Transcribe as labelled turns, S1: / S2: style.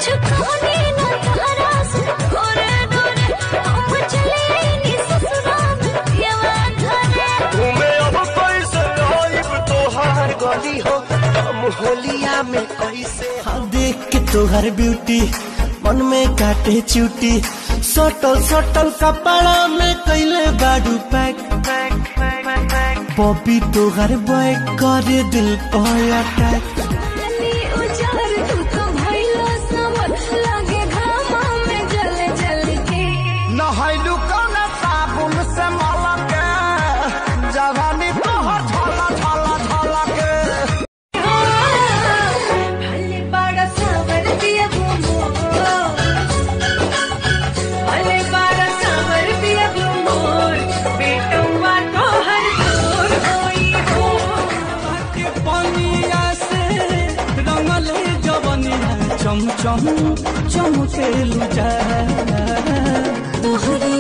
S1: कुछ कहनी ना तहरा से गोरे गोरे हम चले नी ससुराल पियवा घरे
S2: तुम्हें अब कैसे आइब तोहार गली हो हम होलिया में कैसे
S3: हाँ देख के तोहर ब्यूटी मन में काटे चूटी सटल सटल कपड़ा में कैले बाडू पैक बॉबी तोहर बॉय करे दिल पर अटैक
S1: नी उजार तू तो भइलो समर लागे घामा में जले जल के
S2: नहैलू कौन साबुन से मला के जवानी तोहर झला झला झला के
S1: भले बड़ा सावर दिया घूमो भले बड़ा सावर दिया घूमो बेटुआ तो हर दूर होई हो
S3: के पनिया से रंगल जवनिया चम चम चमके लुजा
S1: तोहरे